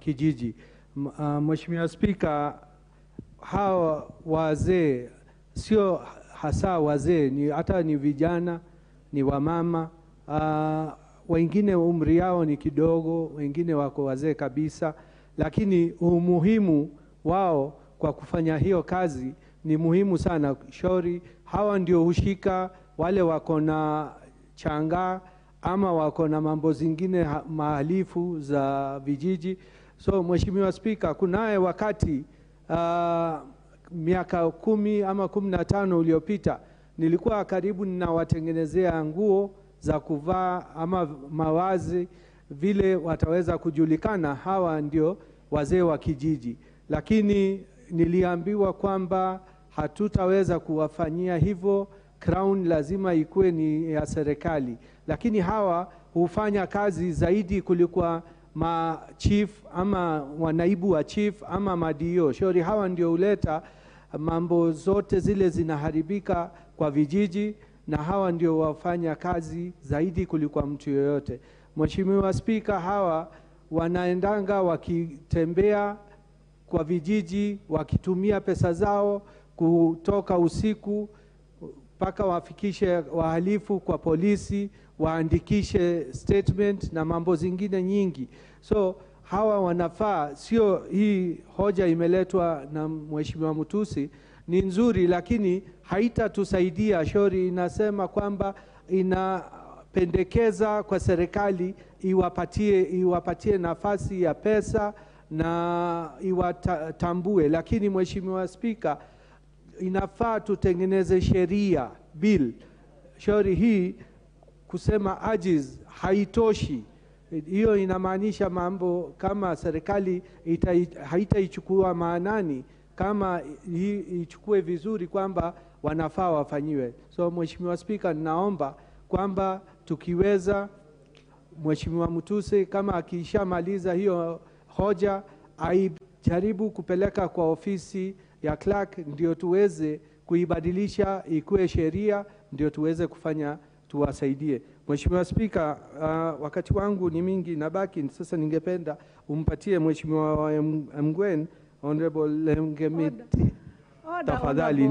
kijiji. M- ah, Mheshimiwa Spika, hawa wazee sio hasa wazee, ni hata ni vijana, ni wamama uh, wengine umri yao ni kidogo, wengine wako wazee kabisa, lakini umuhimu wao kwa kufanya hiyo kazi ni muhimu sana. Shauri hawa ndio hushika wale wako na changaa ama wako na mambo zingine ha- mahalifu za vijiji. So Mheshimiwa Spika, kunaye wakati uh, miaka kumi ama kumi na tano uliopita nilikuwa karibu ninawatengenezea nguo za kuvaa ama mawazi vile wataweza kujulikana hawa ndio wazee wa kijiji, lakini niliambiwa kwamba hatutaweza kuwafanyia hivyo. Crown lazima ikuwe ni ya serikali, lakini hawa hufanya kazi zaidi kuliko ma chief ama wanaibu wa chief ama madio. Shauri hawa ndio huleta mambo zote zile zinaharibika kwa vijiji, na hawa ndio wafanya kazi zaidi kuliko mtu yoyote. Mheshimiwa Spika, hawa wanaendanga wakitembea kwa vijiji wakitumia pesa zao kutoka usiku mpaka wafikishe wahalifu kwa polisi, waandikishe statement na mambo zingine nyingi. So hawa wanafaa, sio hii hoja imeletwa na Mheshimiwa Mutusi ni nzuri, lakini haitatusaidia. Shauri inasema kwamba inapendekeza kwa serikali iwapatie, iwapatie nafasi ya pesa na iwatambue, lakini Mheshimiwa Spika, inafaa tutengeneze sheria bill. Shauri hii kusema ajiz haitoshi. Hiyo inamaanisha mambo kama serikali ita- haitaichukua maanani kama hii ichukue vizuri kwamba wanafaa wafanyiwe. So Mheshimiwa Spika, ninaomba kwamba tukiweza Mheshimiwa Mutuse kama akishamaliza hiyo hoja aijaribu kupeleka kwa ofisi ya clerk, ndio tuweze kuibadilisha ikuwe sheria, ndio tuweze kufanya tuwasaidie. Mheshimiwa Spika, uh, wakati wangu ni mingi nabaki sasa, ningependa umpatie Mheshimiwa Mgwen Honorable Lemgemiti Order, tafadhali. honorable.